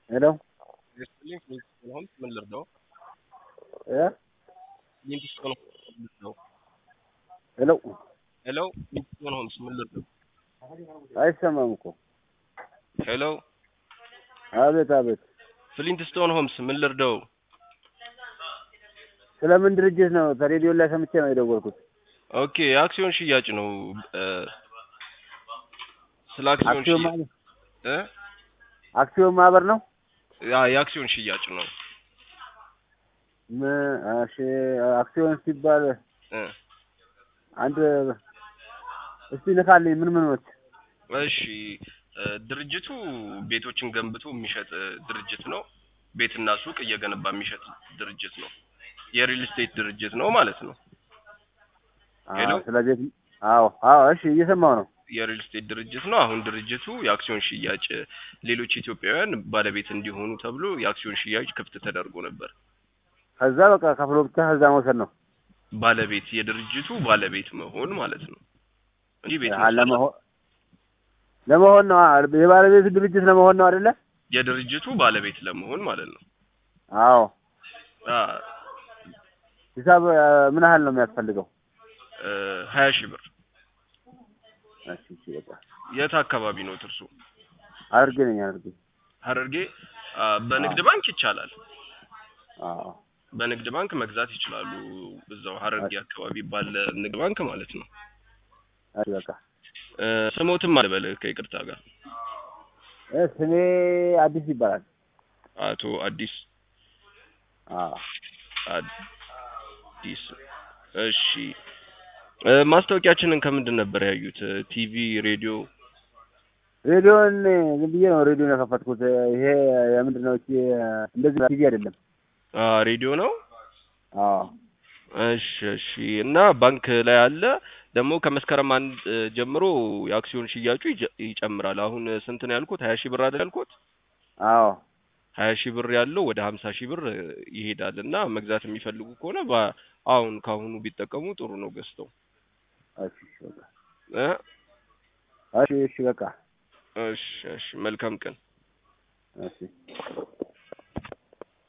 ሄሎ ሊንክ ሊንክስቶን ሆምስ ምን ልርዳው? እ ሊንክስቶን ሆምስ ምን ልርዳው? ሄሎ ሄሎ ሊንክስቶን ሆምስ ምን ልርዳው? አይሰማም እኮ ሄሎ አቤት አቤት ፍሊንትስቶን ሆምስ ምን ልርዳው? ስለምን ድርጅት ነው ከሬዲዮ ላይ ሰምቼ ነው የደወልኩት ኦኬ የአክሲዮን ሽያጭ ነው እ ስለ አክሲዮን አክሲዮን ሽያጭ ማህበር እ አክሲዮን ማህበር ነው ያ የአክሲዮን ሽያጭ ነው ም- እሺ አክሲዮን ሲባል እ አንድ እስቲ ንካልኝ ምን ምኖች እሺ እ ድርጅቱ ቤቶችን ገንብቶ የሚሸጥ እ ድርጅት ነው። ቤትና ሱቅ እየገነባ የሚሸጥ ድርጅት ነው። የሪል ስቴት ድርጅት ነው ማለት ነው። ሄሎ? ስለ ቤት አዎ አዎ እሺ እየሰማው ነው የሪል ስቴት ድርጅት ነው። አሁን ድርጅቱ የአክሲዮን ሽያጭ እ ሌሎች ኢትዮጵያውያን ባለቤት እንዲሆኑ ተብሎ የአክሲዮን ሽያጭ ክፍት ተደርጎ ነበር። ከዛ በቃ ከፍሎ ብቻ ከዛ መውሰድ ነው ባለቤት የድርጅቱ ባለቤት መሆን ማለት ነው እንጂ ቤት አ- መስራት ለመሆን ለመሆን ነው አ- የባለቤቱ ድርጅት ለመሆን ነው አይደለ የድርጅቱ ባለቤት ለመሆን ማለት ነው። አዎ አ ሂሳብ አ፣ ምን ያህል ነው የሚያስፈልገው እ ሀያ ሺህ ብር እሺ እሺ በቃ የት አካባቢ ነው ትርሱ? አድርጌ ነኝ አድርጌ ሀረርጌ አ፣ በንግድ ባንክ ይቻላል። አዎ በንግድ ባንክ መግዛት ይችላሉ። እዛው ሀረርጌ አካባቢ ባለ ንግድ ባንክ ማለት ነው። እሺ በቃ እ ስሞትም አልበል ከይቅርታ ጋር እ ስሜ አዲስ ይባላል አቶ አዲስ አዎ አዲስ እሺ እ ማስታወቂያችንን ከምንድን ነበር ያዩት? እ ቲቪ፣ ሬዲዮ? ሬዲዮን ዝም ብዬ ነው ሬዲዮን የከፈትኩት ይሄ የምንድን ነው እቺ እንደዚህ ቲቪ አይደለም አ ሬዲዮ ነው። አዎ እሺ እሺ። እና ባንክ ላይ አለ ደግሞ ከመስከረም አንድ እ ጀምሮ የአክሲዮን ሽያጩ ይጀ- ይጨምራል። አሁን ስንት ነው ያልኩት? ሀያ ሺህ ብር አይደል ያልኩት? አዎ ሀያ ሺህ ብር ያለው ወደ ሀምሳ ሺህ ብር እ ይሄዳል እና መግዛት የሚፈልጉ ከሆነ በ- አሁን ካሁኑ ቢጠቀሙ ጥሩ ነው ገዝተው እሺ እሺ በቃ እ እሺ እሺ በቃ እሺ እሺ። መልካም ቀን። እሺ